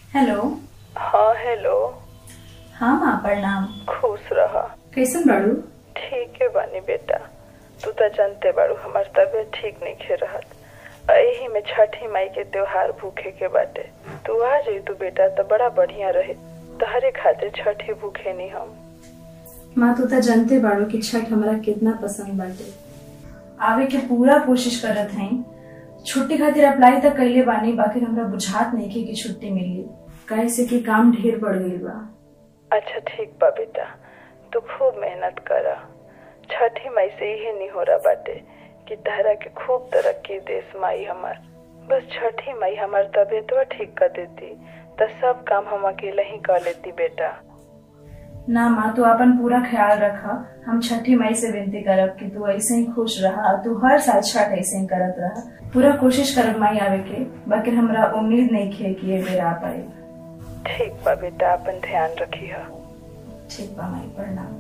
hello हाँ hello हाँ माँ प्रणाम खुश रह कैसन बाड़ू ठीक है बानी बेटा तू तो जानते बाड़ू हमार तबीयत ठीक नहीं खे रहत यही में छठी माई के त्योहार भूखे के बाटे तू आ जाई तू बेटा तो बड़ा बढ़िया रहे तहरे खातिर छठी भूखे नहीं हम माँ तू तो जानते बाड़ू कि छठ हमरा कितना पसंद बाटे आवे के पूरा कोशिश करत हई छुट्टी खातिर अप्लाई तक कैले बानी बाकी हमरा बुझात नहीं कि, कि छुट्टी मिली काहे से कि काम ढेर बढ़ गईल बा अच्छा ठीक बा बेटा तू खूब मेहनत कर छठी माई से यही नहीं हो रहा बाटे कि तहरा के खूब तरक्की देश माई हमार बस छठी माई हमार तबीयत ठीक कर देती तो सब काम हम अकेले ही कर लेती बेटा ना माँ तू अपन पूरा ख्याल रखा हम छठी माई से विनती करब कि तू ऐसे ही खुश रहा तू हर साल छठ ऐसे ही करत रहा पूरा कोशिश करब माई आवे के बाकी हमरा उम्मीद नहीं खे कि ये बेर आ पाए ठीक बा बेटा अपन ध्यान रखी है ठीक बा माई प्रणाम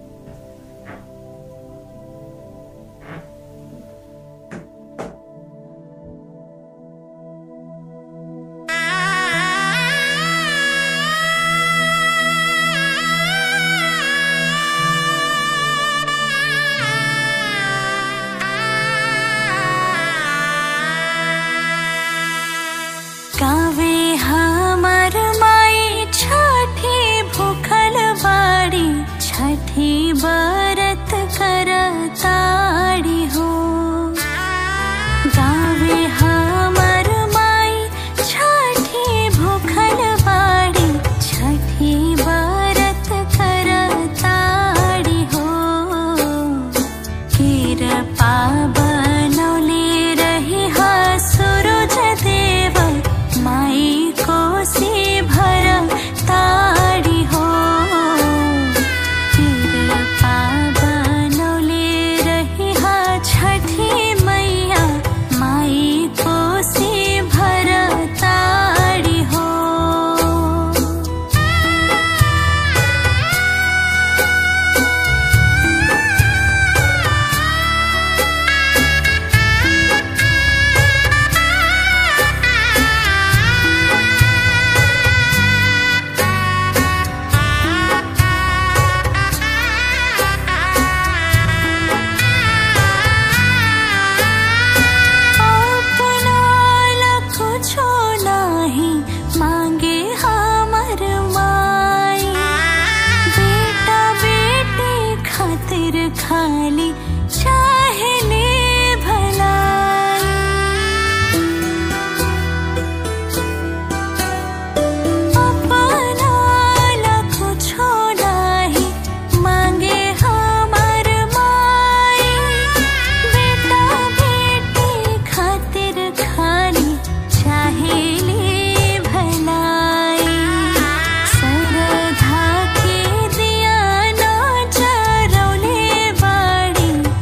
गावे हमर माई छठी भूखल बाड़ी छठी बरत करताड़ी हो गावे हमर माई छठी भूखल बाड़ी छठी बरत करताड़ी हो कृपा बनौले रही हा सूरज देव माई कोसी भर ताड़ी हो कृपा बनौले रही हा छठी मैया माई कोसी भर ताड़ी हो अपना ला कुछो नाही मांगे हमर माई बेटा बेटी खातिर खाली चाहे ले भलाई अपना ला कुछो नाही मांगे हमर माई बेटा बेटी खातिर खाली चाहेली भलाई सरधा के दिया ना चरौले बाड़ी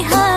हा